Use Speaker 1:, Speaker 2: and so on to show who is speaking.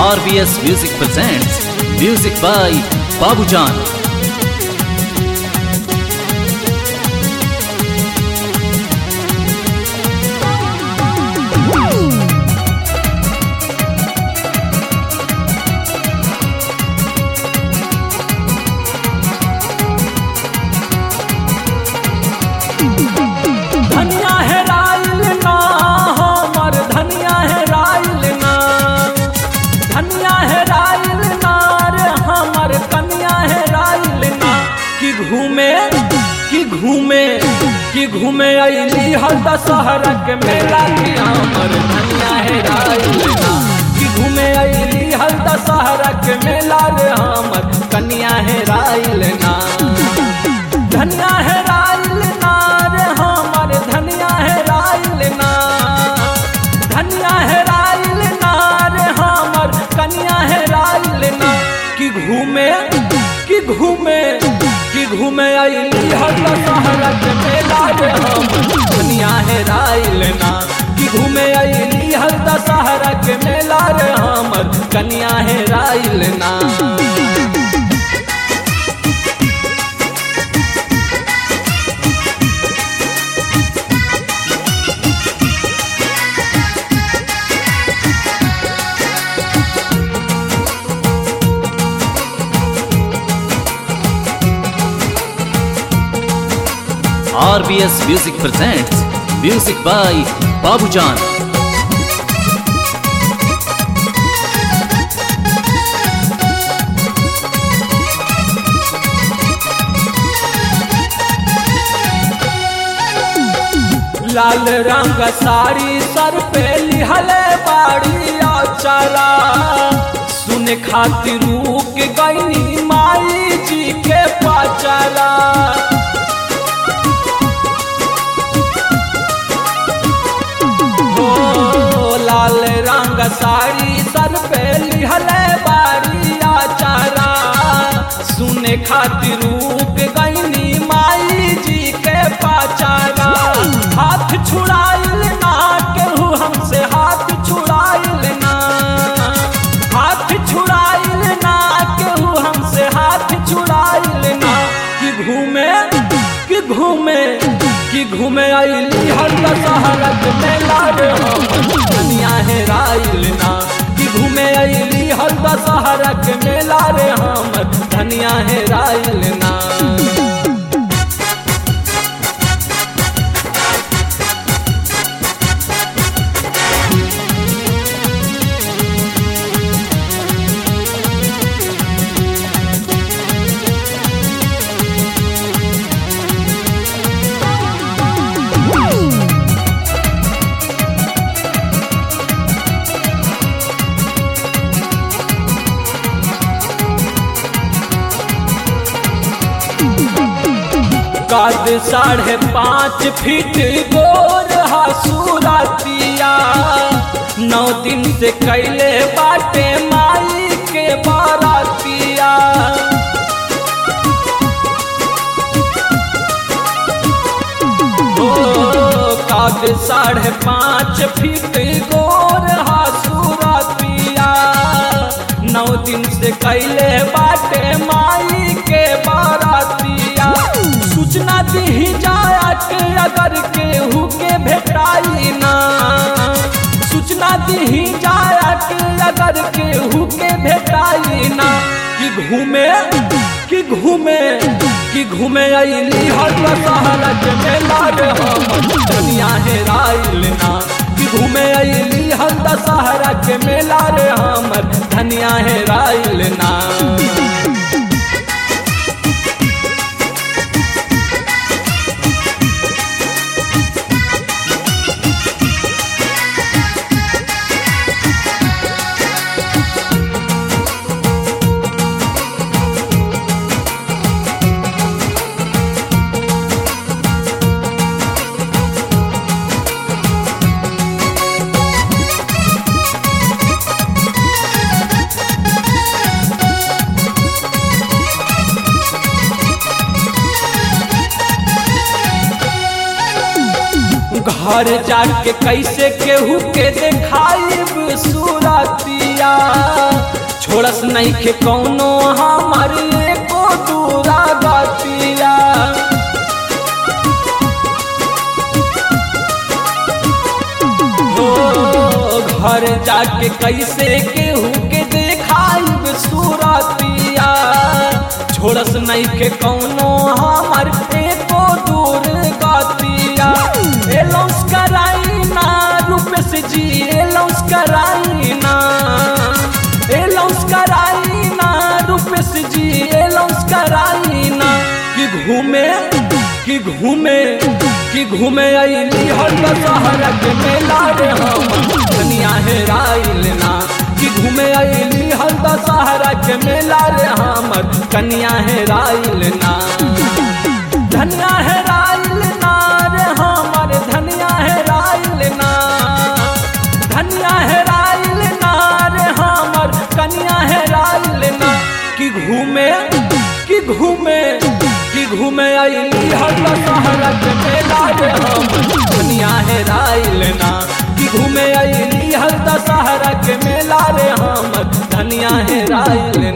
Speaker 1: RBS Music presents music by Babujan.
Speaker 2: धनिया है राइल ना हमर धनिया है राइल ना धनिया है राइल ना रे हमर कनिया है राइल ना कि घूमे कि घूमे कि घूमे अली हर दशहरा के मेला कि हमर धनिया है राइल ना कि घूमे अली हर दशहरा के मेला रे हमर कनिया है राइल ना धनिया है राइल ना रे हमर धनिया है राइल ना धनिया है राइल ना रे हमर कनिया है राइल ना कि घूमे कि घूमे कि घूमे अली हर दशहरा के मेला रे हमर धनिया है राइल ना कि घूमे अली हर दशहरा के मेला रे हमर कनिया है राइल ना
Speaker 1: RBS Music presents music by Babujan.
Speaker 2: लाल रंग साड़ी सर पे लिहले बाड़ी चला सुन खातिर रुक गई माई जी के पचला हो लाल रंग साड़ी सर पे लिहले बाड़ी चला सुन खातिर रुक गई माई जी के पचला हाथ छुड़ाइल ना केहू हमसे हाथ छुड़ाइल ना हाथ छुड़ाइल ना केहू हमसे हाथ छुड़ाइल ना कि घूमे कि घूमे कि घूमे आइली हर दशहरा के मेला रे हम दुनिया है राइल ना कि घूमे आइली हर दशहरा के मेला रे हम धनिया है राइल ना कद साढ़े पाँच फीट गोर हसूरतिया नौ दिन से कैले बाटे माई के बारातिया ओ कद साढ़े पाँच फीट गोर हसूरतिया नौ दिन से कैले बाटे माई के बारातिया सूचना दी जाया के अगर केहू के भेटाई ना सूचना दी जाया के अगर केहू के भेटाई ना कि घूमे कि घूमे कि घूमे अली हर दशहरा के मेला रे हम दुनिया है राइल ना कि घूमे अली हर दशहरा के मेला रे हमर धनिया है राइल ना घर जाके कैसे केहू के देखाइब सूरतिया गतिया छोड़स नहीं के कौनो हमारी एको दूरा गतिया हो घर जाके कैसे केहू के देखाइब सूरतिया छोड़स नहीं के कौनो हमर एको दूर गतिया एलौस कराई ना रूपेश जी एलौस कराई ना एलौस कराई ना रूपेश जी एलौस कराई ना कि घूमे कि घूमे कि घूमे अली हर दशहरा के मेला रे हम धनिया है राइल ना कि घूमे अली हर दशहरा के मेला रे हमर कन्या है राइल ना धनिया है राइल ना रे हमर धनिया है राइल ना धनिया है राइल ना रे हमर कन्या है राइल ना कि घूमे कि घूमे कि घूमे अली हर दशहरा के मेला रे हम दुनिया है राइल ना कि घूमे अली हर दशहरा के मेला रे हम धनिया है राइल